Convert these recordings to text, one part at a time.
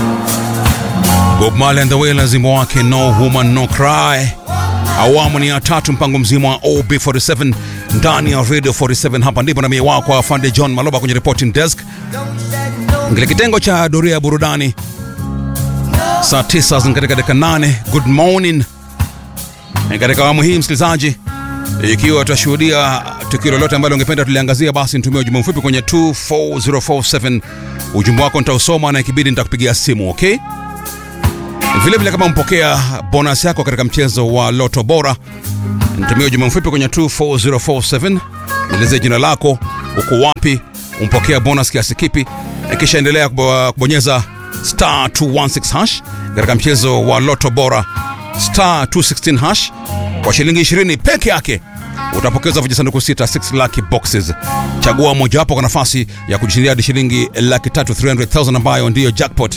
Bob Marley and the Wailers, wimbo wake No Woman No Cry. Awamu ni ya tatu, mpango mzima wa OB47 ndani ya Radio 47. Hapa ndipo na mie wako afande John Maloba kwenye reporting desk, ngile kitengo cha doria ya burudani saa tisa katika dakika nane. Good morning. Katika awamu hii msikilizaji, ikiwa tutashuhudia tukio lolote ambalo ungependa tuliangazia, basi nitumie ujumbe mfupi kwenye 24047. Ujumbe wako nitausoma na ikibidi nitakupigia simu, okay? Vile vile kama mpokea bonus yako katika mchezo wa Loto Bora, nitumie ujumbe mfupi kwenye 24047, nielezee jina lako, uko wapi, umpokea bonus kiasi kipi, na kisha endelea kubonyeza star 216 hash katika mchezo wa Loto Bora star 216 hash kwa shilingi 20 peke yake utapokeza vijisanduku sita 6 lucky boxes. Chagua mojawapo kwa nafasi ya kujishindia hadi shilingi laki tatu 300,000 ambayo ndiyo jackpot.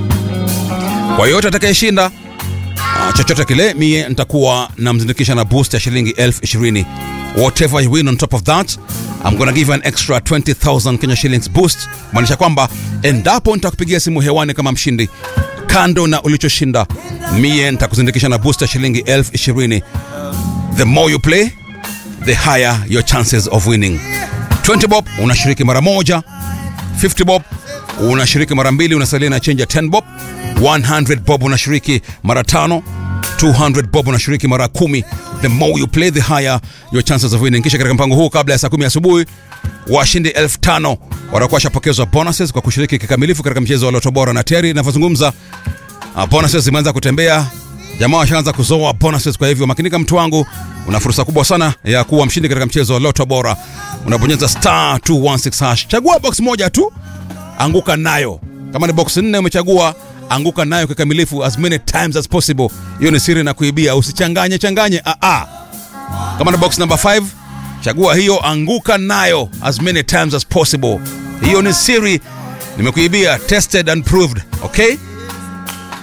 Kwa yote atakayeshinda uh, chochote kile, mie nitakuwa namzindikisha na boost ya shilingi elfu ishirini. Whatever you win on top of that I'm gonna give you an extra 20,000 Kenya shillings boost, maanisha kwamba endapo nitakupigia simu hewani kama mshindi, kando na ulichoshinda, mie nitakuzindikisha na boost ya shilingi elfu ishirini. The more you play the higher your chances of winning. 20 bob unashiriki mara moja, 50 bob unashiriki mara mbili, unasalia na change ya 10 bob. 100 bob unashiriki mara tano, 200 bob unashiriki mara kumi. The more you play the higher your chances of winning. Kisha katika mpango huu, kabla ya saa kumi asubuhi, washindi elfu tano watakuwa washapokezwa bonuses kwa kushiriki kikamilifu katika mchezo wa Loto Bora na tayari inavyozungumza, uh, bonuses zimeanza kutembea jamaa washaanza kuzoa bonuses. Kwa hivyo makinika, mtu wangu, una fursa kubwa sana ya kuwa mshindi katika mchezo wa Loto Bora. Unabonyeza star 216 hash, chagua box moja tu, anguka nayo. Kama ni box nne umechagua, anguka nayo kikamilifu as many times as possible. Hiyo ni siri na kuibia, usichanganye changanye. Ah ah, kama ni box number 5 chagua hiyo, anguka nayo as many times as possible. Hiyo ni siri, nimekuibia, tested and proved. Okay.